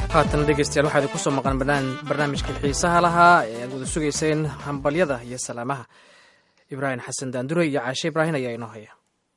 haatan dhegeystayaal waxaa idin kusoo maqan barnaamijkii xiisaha lahaa ee aad wada sugayseen hambalyada iyo salaamaha ibraahim xasan daandure iyo caashe ibraahim ayaa inoo haya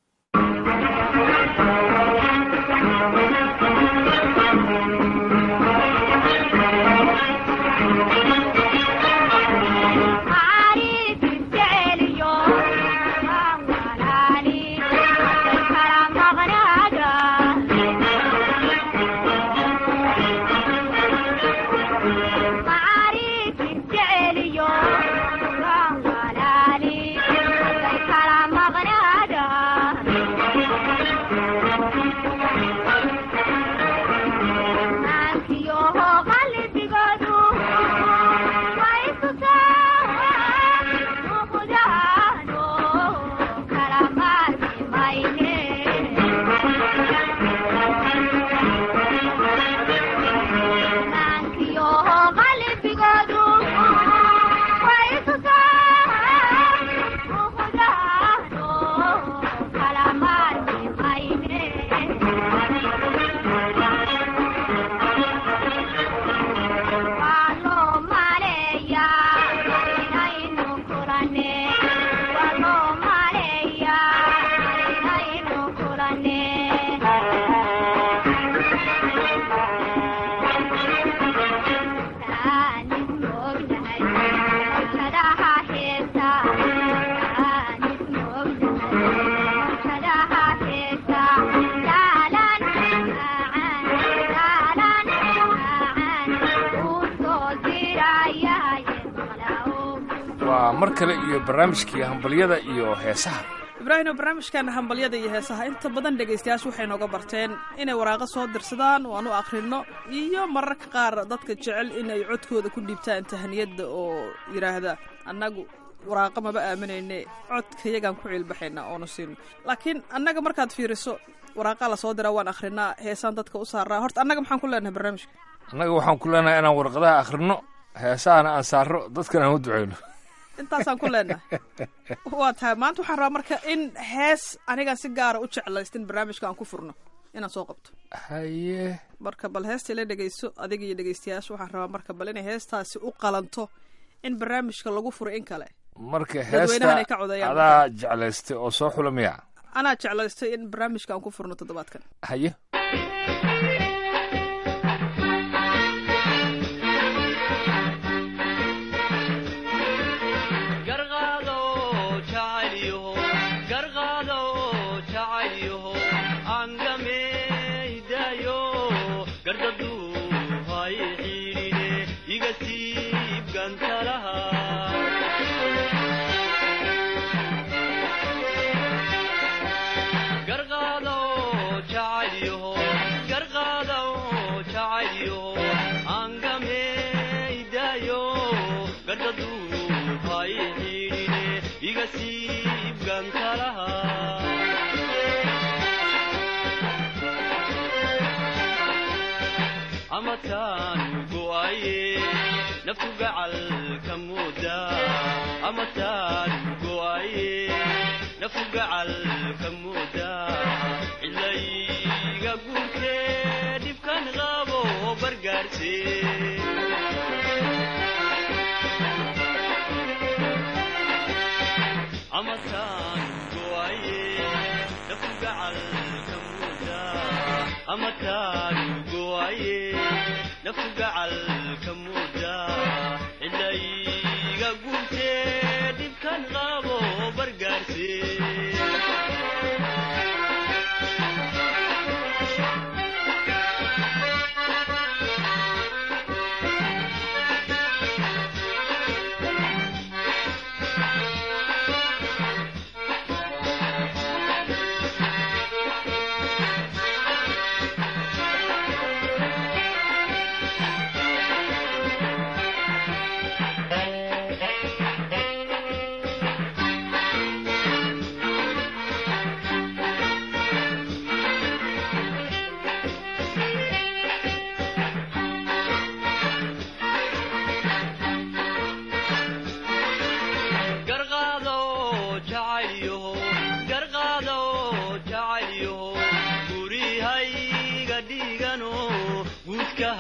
waa mar kale iyo barnaamijkii hambalyada iyo heesaha ibraahimo barnaamijkan hambalyada iyo heesaha inta badan dhegaystayaashu waxay nooga barteen inay waraaqo soo dirsadaan oo aan u akhrino iyo mararka qaar dadka jecel inay codkooda ku dhiibtaan tahaniyadda oo yidhaahda annagu waraaqo maba aaminayne codkayagaan ku ciilbaxaynaa oonu siino laakiin annaga markaad fiiriso waraaqaa lasoo diraa waan akhrinaa heesaan dadka u saaraa horta annaga maxaan ku leenahay barnaamijka annaga waxaan ku leenahay inaan warqadaha akhrino heesahana aan saarro dadkana aan u duceyno intaasaan ku leenahay waa tahay maanta waxaan rabaa marka in hees anigaan si gaara u jeclaystin barnaamijka aan ku furno inaan soo qabto haye marka bal heesta ila dhegayso adiga iyo dhegaystayaasha waxaan rabaa marka bal inay heestaasi u qalanto in barnaamijka lagu furo in kale marka Dadweynahan ay heesta ka codayaan adaa jeclaystay oo soo xula miya anaa jeclaystay in barnaamijka aan ku furno toddobaadkan haye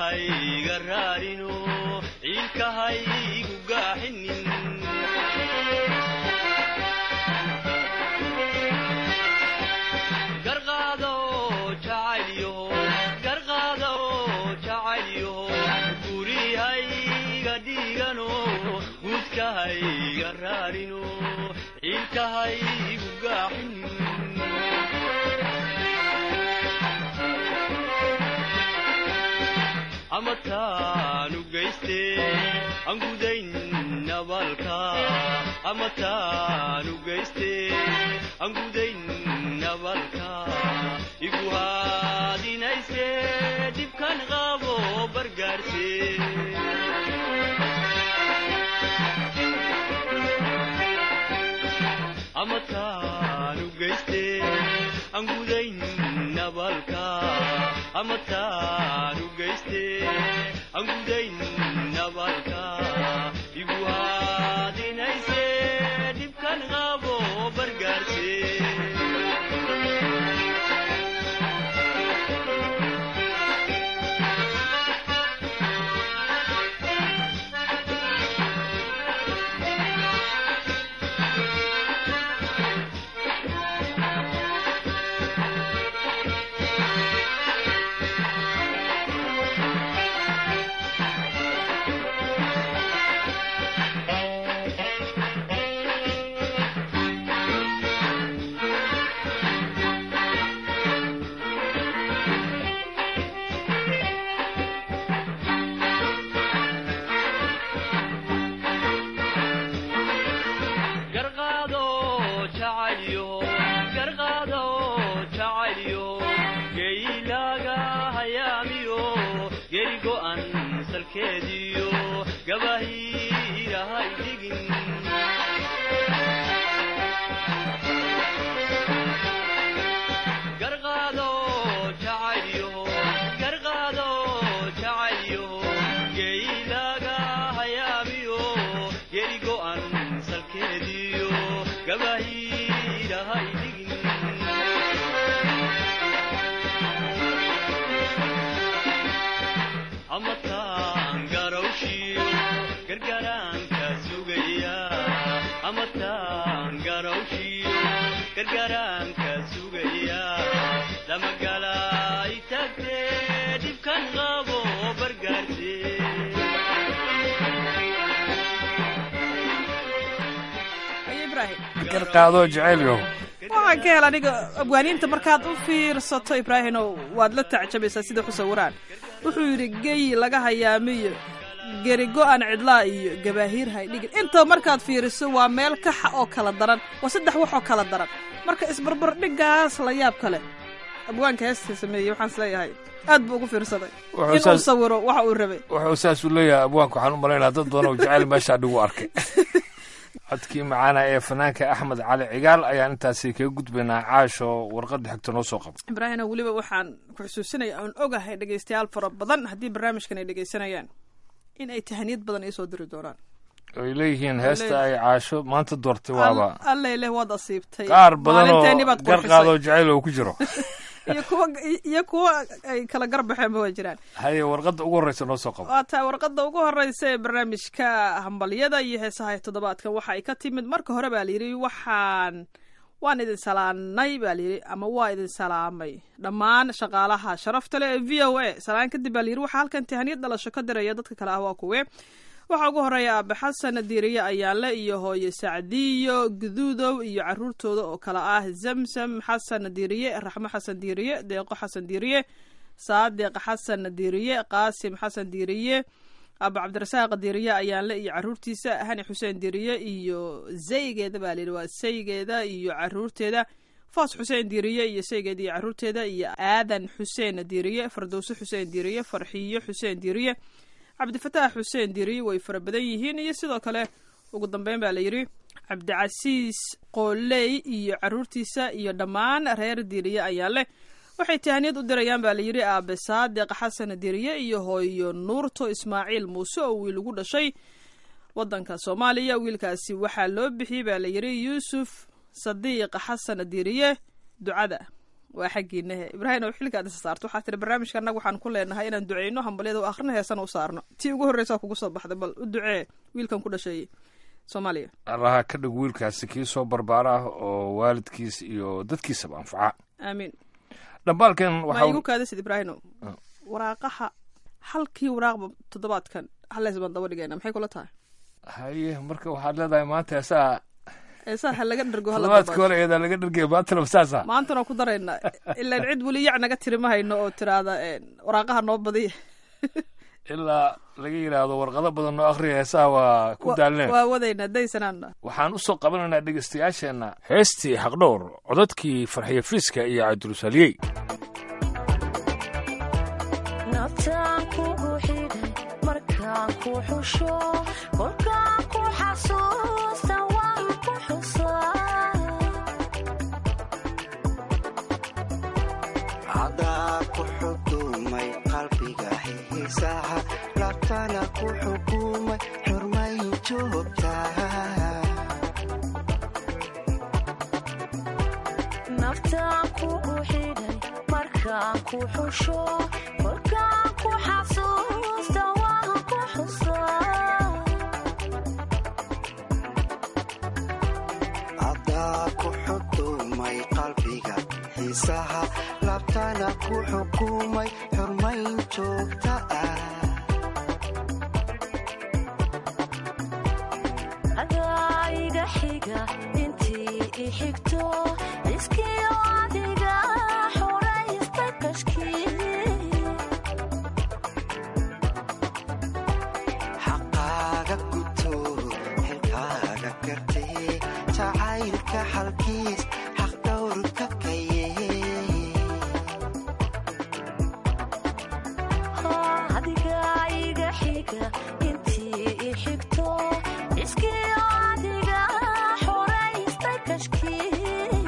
guudkahayga raarino ciilkahaygu gaaxinin garqaado jacaylyaho garqaado jacaylyaho gurihayga dhiigano guudkahayga raarino ciilkahaygu gaaxinin ama taanu geyste aan gudayn nabaalka ama taanu geyste aan gudayn nabaalka igu haadinayse dhibkan qabo bargaarse ama taanu geyste aan gudayn nabaalka ama taanu geyste aan gudayn nabaalka igu haadinayse dhibkan qabo bargaarse garqaado jacaylyo garqaado jacaylyo geylaaga hayaamiyo geri go'an salkeediyo gabahiirahay dhigin garqaado jacaylyo garqaado jacaylyo geylaaga hayaamiyo geri go'an salkeediyo gabahiirahay dhigin ama taan garawshiyo gargaraanka sugaya ama taan garawshiyo gargaraanka sugaya lamagalaay tagtee dhibkan qabo bargaarse ayo ibraahim garqaado jacaylyaho waxaan ka hel aniga abwaaniinta markaad u fiirsato ibraahimow waad la tacjabaysaa sida ku sawiraan wuxuu yidhi gey laga hayaamiyo geri go-an cidlaa iyo gabaahiir haydhigin inta markaad fiiriso waa meel kaxa oo kala daran waa saddex wax oo kala daran marka isbarbardhigaas la yaab kale abwaanka heesta sameeyey waxaan isleeyahay aad buu ugu fiirsaday Wuxuu inuu saas- sawiro waxa uu rabay wuxuu saasuu leeyahay abwaanku waxaan u malaynaa dad badan oo jacayl meeshaa dhigu arkay codkii macaana ee fanaanka axmed cali cigaal ayaan intaasi kaga gudbaynaa caasho warqadda xigta noo soo qabo ibraahino weliba waxaan ku xusuusinaya oon ogahay dhegaystayaal fara badan haddii barnaamijkan ay dhegaysanayaan in ay tahaniyad badan iisoo diri doonaan ay leeyihiin heesta ay caasho maanta doortay waaba allele waad asiibtay qaar badan oo Maalinteennii baad garqaadoo qurxisay. jacayl oo ku jiro iyo kuwa iyo kuwa ay kala garbaxeenba waa jiraan haye warqadda ugu horreysa noo soo qabo waa taa warqadda ugu horeysa ee barnaamijka hambalyada iyo heesaha ee toddobaadkan waxa ay ka timid marka hore baa layidhi waxaan waan idin salaanay baa layidhi ama waa idin salaamay dhammaan shaqaalaha sharafta leh ee v o a salaan kadib baa layidhi waxaa halkan tahaniyad dhalasho ka diraya dadka kale ah waa kuwe waxaa ugu horeeya aabe xasan diiriye ayaanle iyo hooye sacdiyo guduudow iyo caruurtooda oo kale ah zamzam xasan diiriye raxmo xasan diiriye deeqo xasan diiriye saadiq xasan diiriye qaasim xasan diiriye aba cabdirasaaq diiriye ayaanle iyo caruurtiisa hani xuseen diiriye iyo zaygeeda baa layidhi waa saygeeda iyo caruurteeda foos xuseen diiriye iyo saygeeda iyo caruurteeda iyo aadan xuseen diiriye fardowse xuseen diiriye farxiyo xuseen diiriye cabdifataax xuseen diiriye way fara badan yihiin iyo sidoo kale ugu dambeyn baa layidhi cabdicasiis qooley iyo caruurtiisa iyo dhammaan reer diiriye ayaa leh waxay tahaniyad u dirayaan baa layidhi aabe saadiq xasan diiriye iyo hooyo nuurto ismaaciil muuse oo wiil ugu dhashay wadanka soomaaliya wiilkaasi waxaa loo bixiyey baa layidhi yuusuf sadiiq xasan diiriye ducada waa xaggiinahe ibraahim oo xilkaad isa saarto waxaa tiri barnaamijka annaga waxaan ku leenahay inaan duceyno hambalyada u akhrina heesana u saarno tii ugu horreysaa kugu soo baxday bal u ducee wiilkan ku dhashay soomaaliya allaha ka dhig wiilkaasi kii soo barbaara ah oo waalidkiis iyo dadkiisaba anfaca aamiin dhambaalkan ma waxa igu kaadisid ibraahino waraaqaha halkii waraaqba toddobaadkan haleys baan daba dhigayna maxay kula tahay haye marka waxaad leedahay maanta heesaa eesaa ha laga dhergo hala toddobaadka dabaasho. hore eedaa laga dhargaya maantana saasa maantana ku daraynaa ilaan cid weli yac naga tiri ma hayno oo tiraada waraaqaha noo badiya ilaa laga yidhaahdo warqado badan noo akhriya heesaha waa ku daalneen waa wadaynaa daysanaana waxaan u soo qabanaynaa dhegeystayaasheenna heestii xaqdhowr codadkii farxiyo fiiska iyo cabdirusaliyey naftaan kugu xidhay markaan ku xusho kolkaan ku xasuusta waan ku xusaa cadaa ku xukumay qalbiga xiisaha labtana ku xukumay xurmay joogtaa naftaan kugu xidhay markaan ku xusho kolkaan ku xasuusta waan ku xusaa cadaa ku xukumay qalbiga xiisaha labtana ku xukumay xurmayn joogta ah adaa iga xiga intii i xigto iskiyo adiga xoraysta kashkii xaqaaga guto xilkaaga gartee jacaylka xalkiis xaq dhowrka kaye adiga iga xiga intii i xigto iskiyo adiga xoraysta kashkii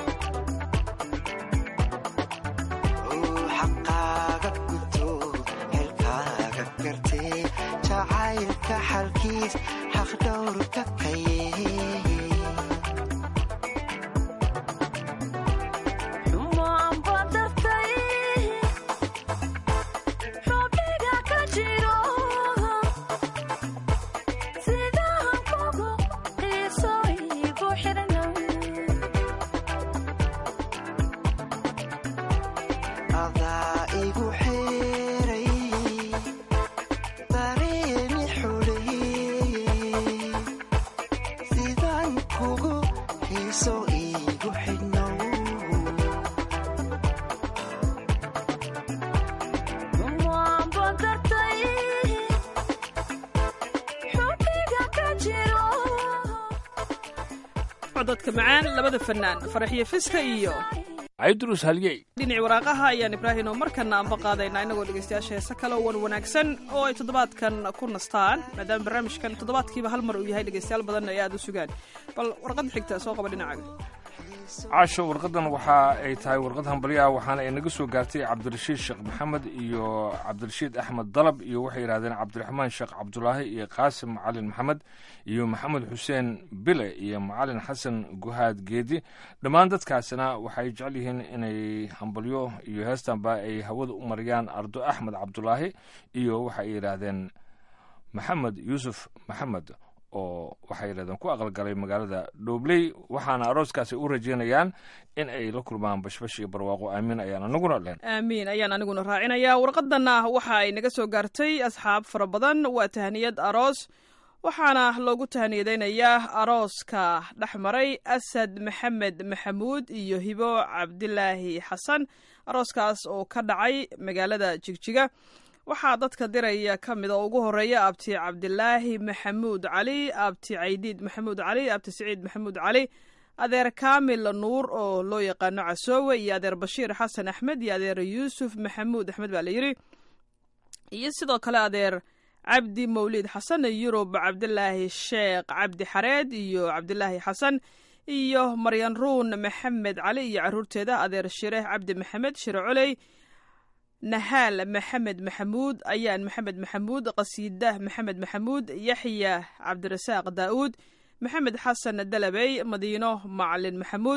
xaqaaga guto xilkaaga gartee jacaylka xalkiis xaq dhowrka kaye xumaan badartay xubniga ka jiro sidaan kugu xiiso igu xidhnan adaa igu xeeray dareemi xuleeyey sidaan kugu xiiso igu xidhnow xumaan badartay xubniga ka jiro cododka macaan labada fanaan faraxiyo fiska iyo cabdirus halyey dhinaci waraaqaha ayaan ibraahim oo markana anba qaadaynaa inagoo dhegeystayaasha heese kale oo wan wanaagsan oo ay toddobaadkan ku nastaan maadaama barnaamijkan toddobaadkiiba hal mar uu yahay dhegeystayaal badanna ay aada u sugaan bal warqadda xigta soo qaba dhinacaaga caasho warqadan waxa ay tahay warqad hambalyaha waxaana ay naga soo gaartay cabdirashiid sheekh maxamed iyo cabdirashiid axmed dalab iyo waxay yidhahdeen cabdiraxmaan sheekh cabdulaahi iyo qaasim macalin maxamed iyo maxamed xuseen bile iyo macalin xasan guhaad geedi dhammaan dadkaasina waxay jecel yihiin inay hambalyo iyo heestanba ay hawada u mariyaan ardo axmed cabdulaahi iyo waxay yidhaahdeen maxamed yuusuf maxamed oo waxay yidhahdeen ku aqalgalay magaalada dhoobley waxaana arooskaasi u rajeynayaan in ay la kulmaan bashbash iyo barwaaqo aamin ayaan anaguna leen aamiin ayaan aniguna raacinayaa warqadanna waxa ay naga soo gaartay asxaab fara badan waa tahniyad aroos waxaana loogu tahniyadaynayaa arooska dhex maray asad maxamed maxamuud iyo hibo cabdilaahi xasan arooskaas oo ka dhacay magaalada jigjiga waxaa dadka diraya ka mid oo ugu horeeya abti cabdilaahi maxamuud cali abti caydiid maxamuud cali abti siciid maxamuud cali adeer kaamil nuur oo loo yaqaano casoowe iyo adeer bashiir xasan axmed iyo adeer yuusuf maxamuud axmed baa la yidhi iyo sidoo kale adeer cabdi mawliid xasan yurub cabdilaahi sheekh cabdi xareed iyo cabdilaahi xasan iyo maryan ruun maxamed cali iyo caruurteeda adeer shireeh cabdi maxamed shire coley nahaal maxamed maxamuud ayaan maxamed maxamuud qasiidah maxamed maxamuud yaxya cabdirasaaq daa'uud maxamed xasan dalabey madiino macalin maxamuud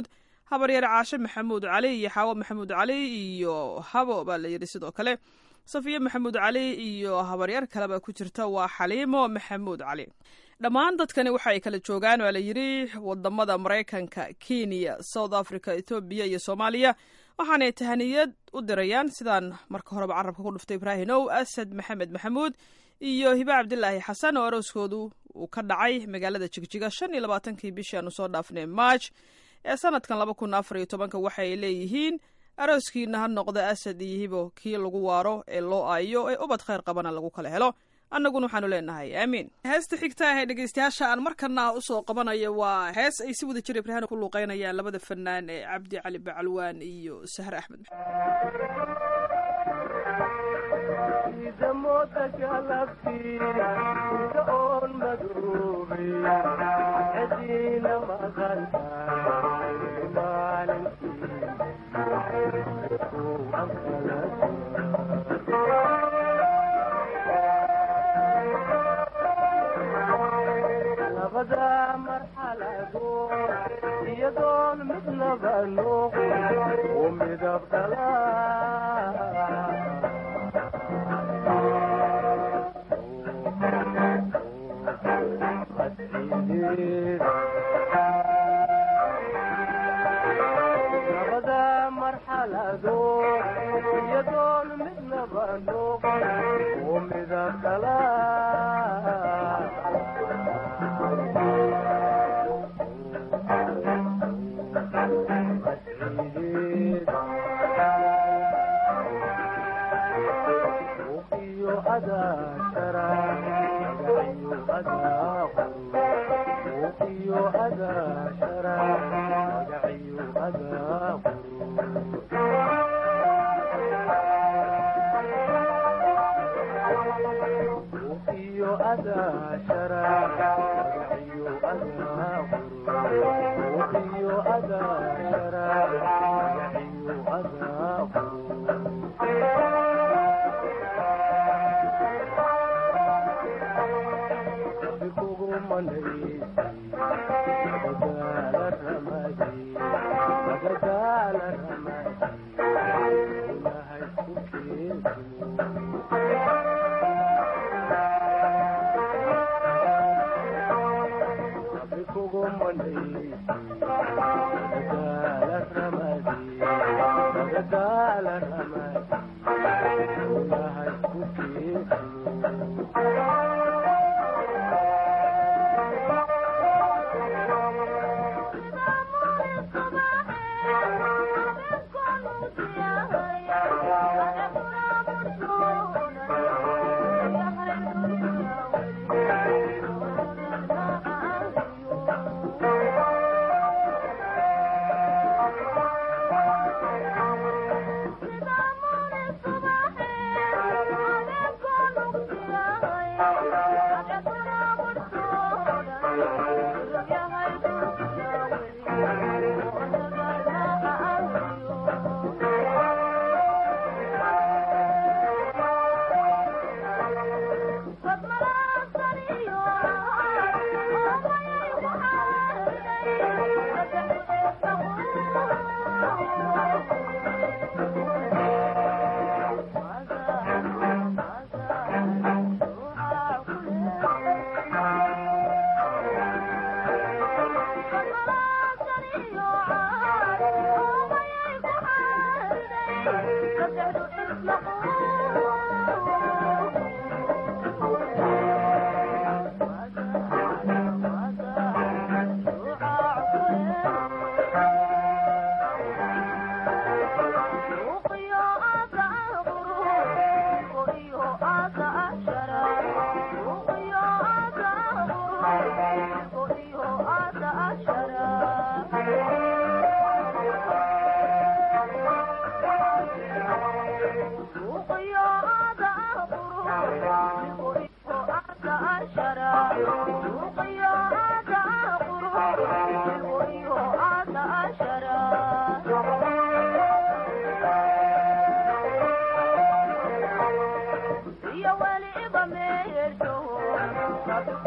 habaryar caashe maxamuud cali iyo xaawo maxamuud cali iyo habo baa la yidhi sidoo kale safiye maxamuud cali iyo habaryar kaleba ku jirta waa xaliimo maxamuud cali dhammaan dadkani waxa ay kala joogaan waa la yidhi wadamada maraykanka kenya south africa ethoobiya iyo soomaaliya waxaanay tahaniyad u dirayaan sidaan marka horeba carabka ku dhuftay ibraahim ow asad maxamed maxamuud iyo hibe cabdilaahi xasan oo arooskoodu uu ka dhacay magaalada jigjiga shan iyo labaatankii bishii aanu soo dhaafnay march ee sanadkan laba kun afar iyo tobanka waxay leeyihiin arooskiina ha noqda asad iyo hibo kii lagu waaro ee loo aayo ee ubad khayr qabana lagu kala helo annaguna waxaanu leenahay aamiin heesta xigta ahee dhegeystayaasha aan markana usoo qabanayo waa hees ay si wada jir ibraahim ku luuqeynayaan labada fanaan ee cabdi cali bacalwaan iyo sahre axmed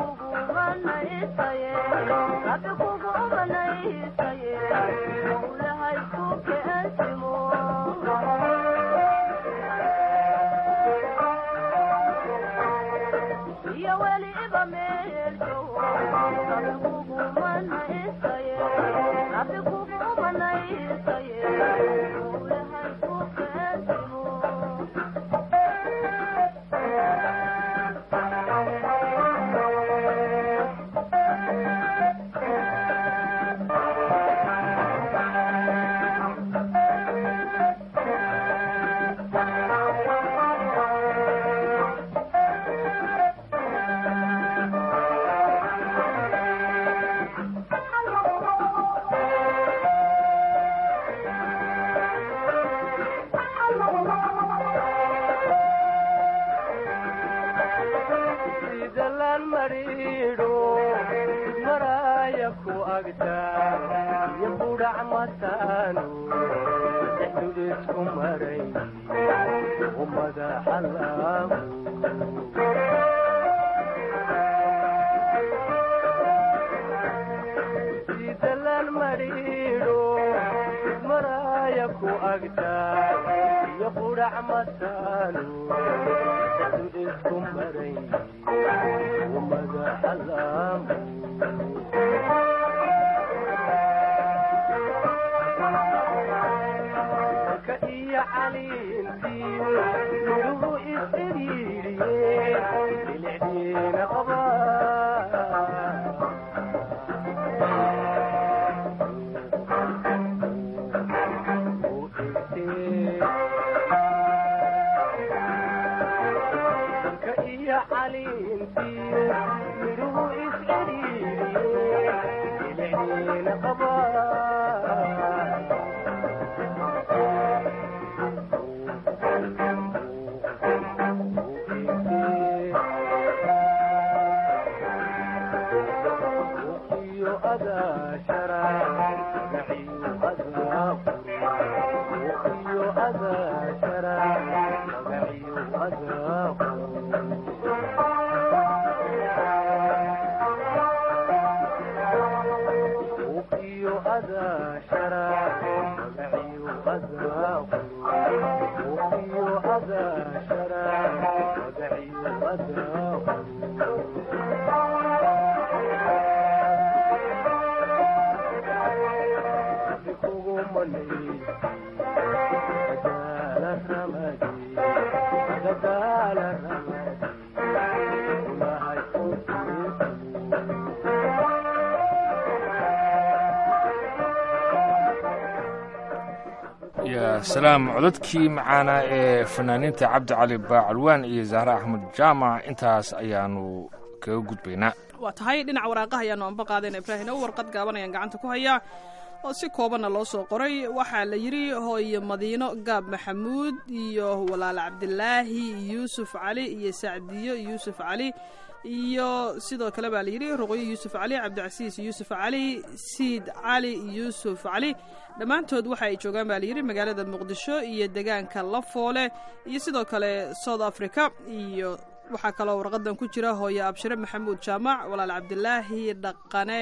Thank you. sidalaan mariidho maraya ku agta iyo budhac mataanu dhexdu isku maray u madaxa laamu sidalaan mariidho maraya ku agta iyo budhac mataanu dhexdu isku maray ومدح الأمر كأي عليمتي نلو إسريري للعدين كأي عليمتي نلو إسريري للعدين قبار ya salaam codadkii macaana ee fanaaniinta cabdi cali baacalwaan iyo zahra axmed jaamac intaas ayaanu kaga gudbaynaa waa tahay dhinaca waraaqaha ayaanu anba qaadayna ibraahim oo warqad gaaban ayaan gacanta ku hayaa oo si koobanna loo soo qoray waxaa la yidhi hooyo madiino gaab maxamuud iyo walaal cabdilaahi yuusuf cali iyo sacdiyo yuusuf cali iyo sidoo kale baa layidhi ruqyo yuusuf cali cabdicasiis yuusuf cali siid cali yuusuf cali dhammaantood waxa ay joogaan baa layidhi magaalada muqdisho iyo deegaanka lafoole iyo sidoo kale south africa iyo waxaa kaloo warqadan ku jira hooyo abshire maxamuud jaamac walaal cabdilaahi dhaqane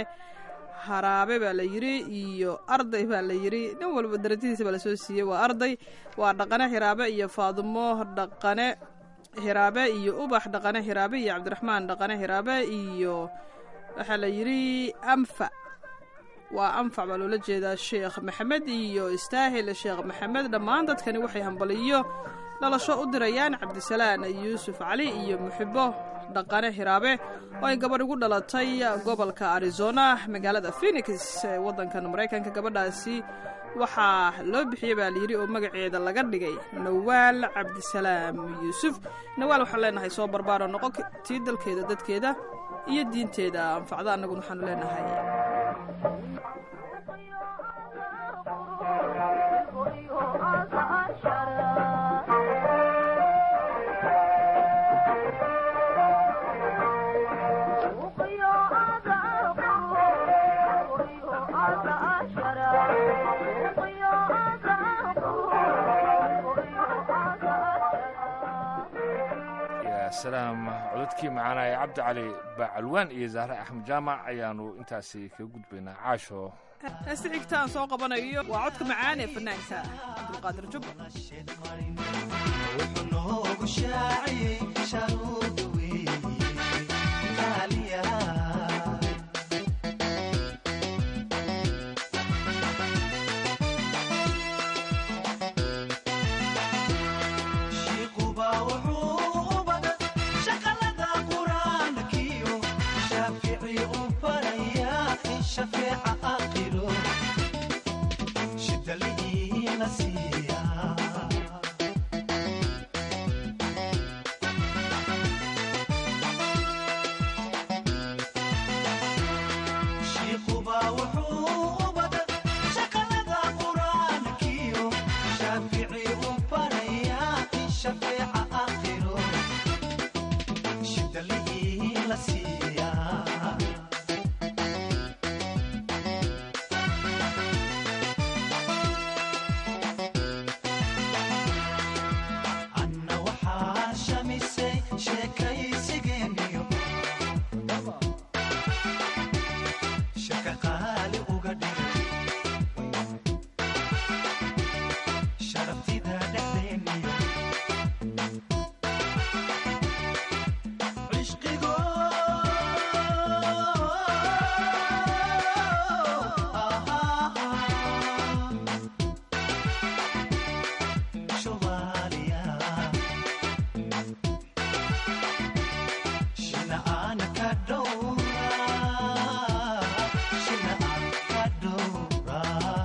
haraabe baa la yidhi iyo arday baa la yidhi nin walba darajadiisa baa lasoo siiyey waa arday waa dhaqane hiraabe iyo faadumo dhaqane hiraabe iyo ubax dhaqane hiraabe iyo cabdiraxmaan dhaqane hiraabe iyo waxaa la yidhi anfac waa anfac baa loola jeedaa sheekh maxamed iyo istaahil sheekh maxamed dhammaan dadkani waxay hambaliyo dhalasho u dirayaan cabdisalaan yuusuf cali iyo muxibo dhaqane hiraabe oo ay gabadh ugu dhalatay gobolka arizona magaalada phenix ee waddankan maraykanka gabadhaasi waxaa loo bixiyey baa layidhi oo magaceeda laga dhigay nawaal cabdisalaam yuusuf nawaal waxaan leenahay soo barbaaro noqo tii dalkeeda dadkeeda iyo diinteeda anfacda annaguna waxaanu leenahay ya salaam codadkii macaana ee cabdi cali baacalwaan iyo zahre axmed jaamac ayaanu intaasi kaga gudbaynaa caasho heesta xigta aan soo qabanayo waa codka macaan ee fanaanka cabdulqaadir jubba wuxuu noogu shaaciyey sharuuda weeye la siiyaa anna waxaa shamisay sheekaysigeeniyo shaka qaali uga dhigay sharaftida dhexdeeniyo cishqigo Somalia Shina ana kadora Shina ana kadora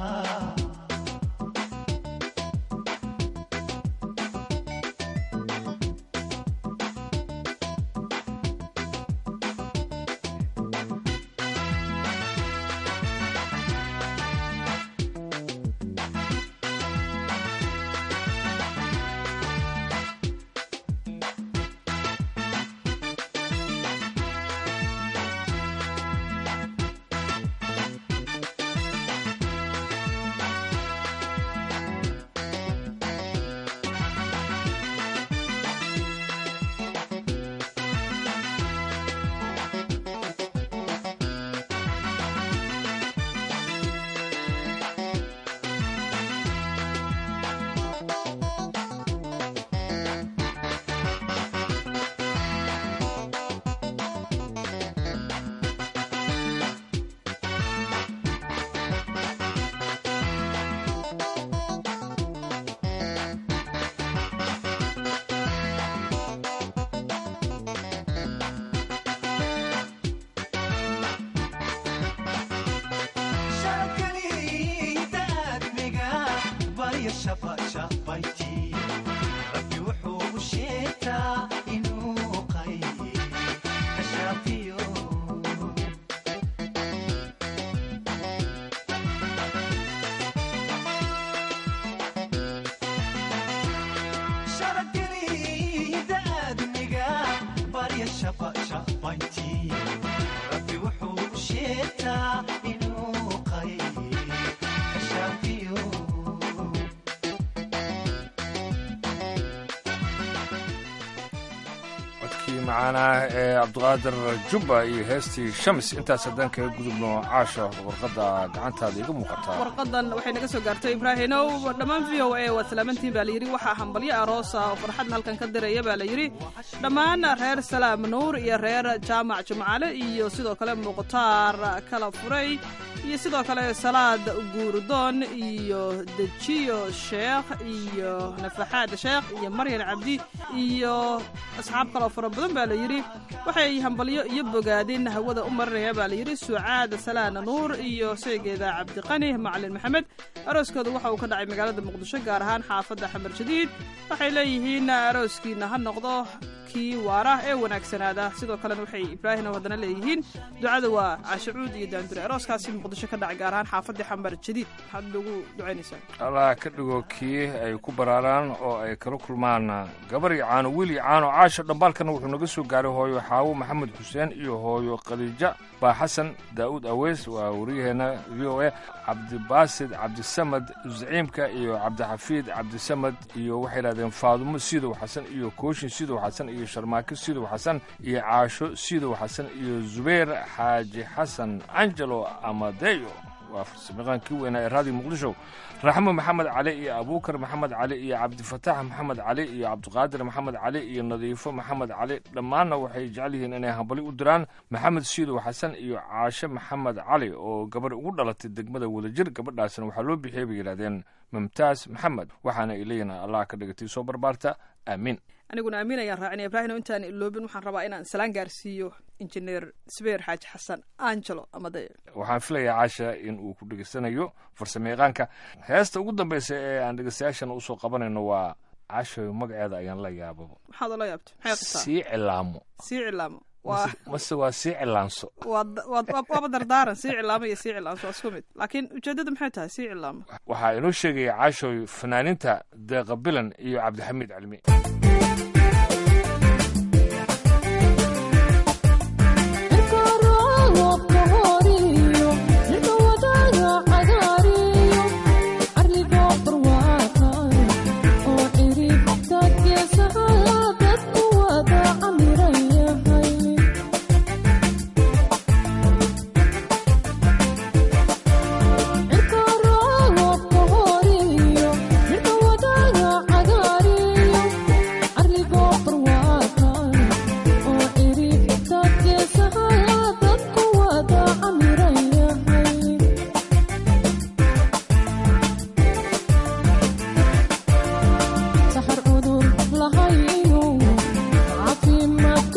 sharkaniida admiga barya shabashabayti rabbi wuxuu u sheegtaa inuu qayy kashaafiyo sharkaniida admiga barya shabashabayti rabbi wuxuu u sheegtaa inuu qayy kashaafiyo codkii macaanaa ee cabdiqaadir jubba iyo heestii shams intaas haddaan kaga gudubno caasha warqadda gacantaada iga muuqataa warqadan waxay naga soo gaartay ibraahinow dhammaan v o a waad salaamantiin baa layidhi waxaa hambalyo aroosa oo farxadna halkan ka diraya baa layidhi dhammaan reer salaam nuur iyo reer jaamac jumcale iyo sidoo kale mukhtaar kala furay iyo sidoo kale salaad guurdoon iyo dejiyo sheekh iyo nafaxaad sheekh iyo maryan cabdi iyo asxaab kaloo fara badan baa layidhi waxay hambalyo iyo bogaadin hawada u marinaya baa layidhi sucaad salaana nuur iyo seegeeda cabdiqani macalin maxamed arooskooda waxa uu ka dhacay magaalada muqdisho gaar ahaan xaafadda xamar jadiid waxay leeyihiin arooskiina ha noqdo kii waara ee wanaagsanaada sidoo kalena waxay ibraahim haddana leeyihiin ducada waa caashacuud iyo daandure arooskaasi muqdisho ka dhacay gaar ahaan xaafadda xamar jadiid maxaad ugu ducaynaysaa allah ka dhigo kii ay ku baraaraan oo ay kala kulmaan gabar iyo caano wiil iyo caano caasha dhambaalkana wuxuu naga soo gaaray hooyo xaawo maxamed xuseen iyo hooyo khadiija baa xasan daa'uud aweys waa waryaheena v o a cabdibaasid cabdisamad zaciimka iyo cabdixafiid cabdisamad iyo waxay yidhahdeen faadumo sidow xasan iyo kooshin sidow xasan iyo sharmaako sidow xasan iyo caasho sidow xasan iyo zubayr xaaji xasan angelo amadeyo waa farsamayaqaankii weynaa ee raadiyo muqdisho raxmo maxamed cali iyo abuukar maxamed cali iyo cabdifataax maxamed cali iyo cabdiqaadir maxamed cali iyo nadiifo maxamed cali dhammaanna waxay jecel yihiin inay hambali u diraan maxamed siidow xasan iyo caashe maxamed cali oo gabarh ugu dhalatay degmada wadajir gabadhaasna waxaa loo bixiyey bay yidhahdeen mumtaas maxamed waxaana ay leeyihin allah ka dhigatay soo barbaarta aamiin aniguna amiin ayaan raacinaya ibraahim intaan iloobin waxaan rabaa inaan salaan gaarsiiyo injineer sbeer xaaji xasan angelo amade waxaan filayaa caasha in uu ku dhegeysanayo farsamayaqaanka heesta ugu dambeysa ee aan dhegeystayaashana usoo qabanayno waa caasha magaceeda ayaan la yaababa maxaad ola yaabta maxay qabtaa sii cilaamo sii cilaamo waa mase waa sii cilaanso waad waad waaba dardaaran sii cilaamo iyo sii cilaanso waa isku mid laakiin ujeedada maxay tahay sii cilaamo waxaa inoo sheegaya caashoy fanaaniinta deeqa bilan iyo cabdixamiid calmi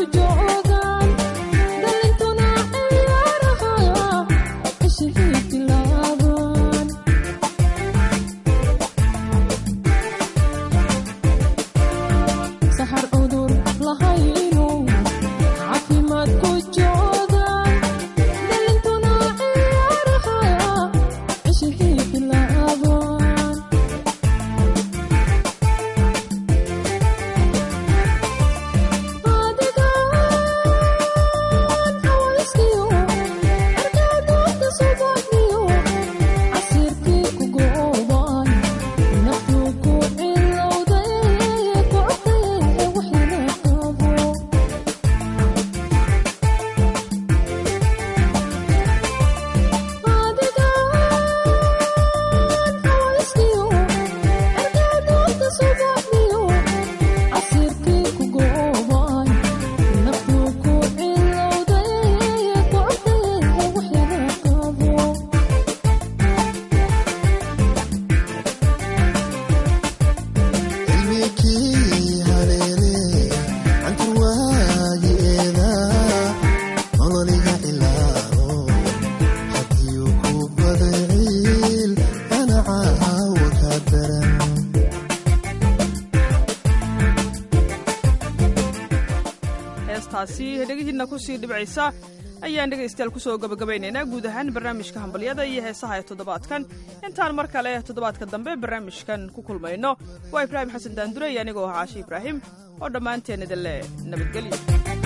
joogaan dhalintuna ciyaaraha cishihii bilaabaan saxar cudur lahayno caafimaad ku joogaan dhalintuna ciyaaraha cishihii bilaabaan adigaan xawayskiyo argaadoodka subaxdiyo casirkii ku goobaan naftu ku cilowday kocday waxyana qabo adigaan xawayskiyo argaadoodka subaxdiyo casirkii ku goobaan naftu ku cilowday kocday waxyana qabo cilmigii haleele canturwaagi'eeda nololiga ilaalo haddii ku baday ciil ana caawa ka daran heestaasi dhegihiinna kusii dhibcaysa ayaan dhegaystayaal kusoo gabagabaynaynaa guud ahaan barnaamijka hambalyada iyo heesaha ee toddobaadkan intaan mar kale toddobaadka dambe barnaamijkan ku kulmayno waa ibraahim xasan daandure iyo anigoo ah caashi ibraahim oo dhammaanteen idin leh nabadgelyo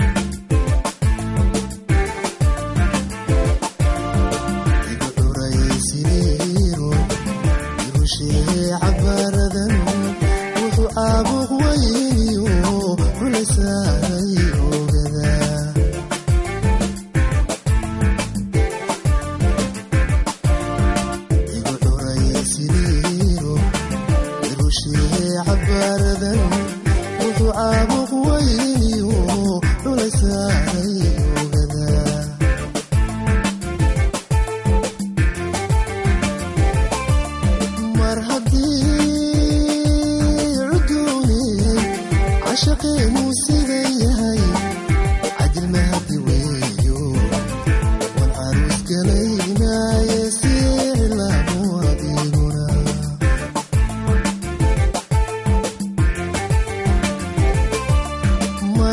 igu dhuraysiiro irushee cabaaradan wuxuu caabuq weyniyo kulasaaray ogada igu dhuraysiiro irushee cabaaradan wuxuu caabuq weyniyo kulasaaray ogada mar haddii cuduuniyey cashaqeenuu sida yahay cadil mahadi weeyo wan caruus galaynaaye siicilaamu adiguna mar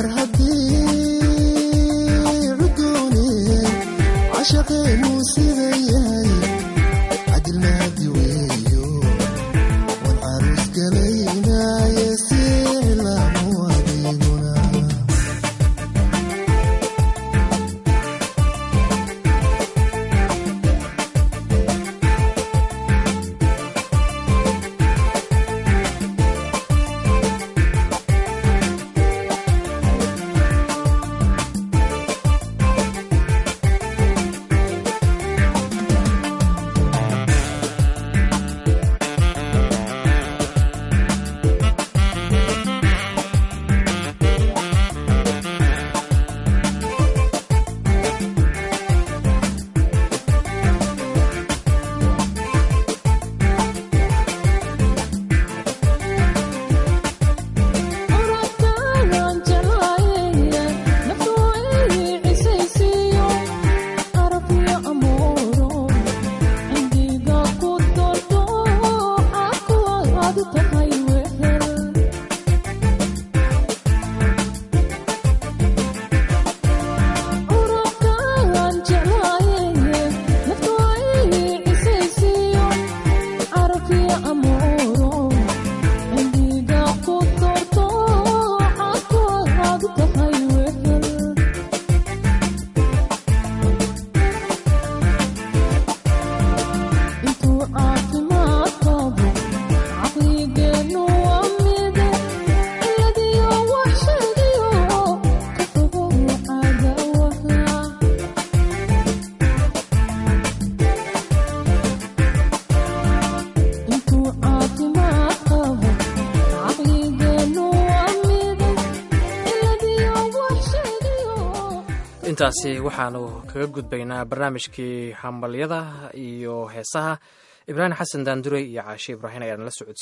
haddii cuduuniyey cashaqeenuu sida yahay cadil mahadi weeyo wan caruus galaynaaye siicilaamu adiguna orodkaan jeclaaye naftu ii cisaysiiyo arabyo amooro cindiga ku dorto cakuwaad tahay wehel orodkaan jeclaaye naftu ii cisaysiiyo arabyo amooro cindiga ku dorto cakuwaad tahay wehel intuu caafimaad qabo caqligeennu waa mide ciladiyo wax sheegiyo ka fogow cadawaha intuu caafimaad qabo caqligeennu waa mide ciladiyo wax sheegiyo intaasi waxaanu kaga gudbaynaa barnaamijkii hambalyada iyo heesaha ibraahim xasan daandurey iyo caashe ibraahim ayaan la socodsiin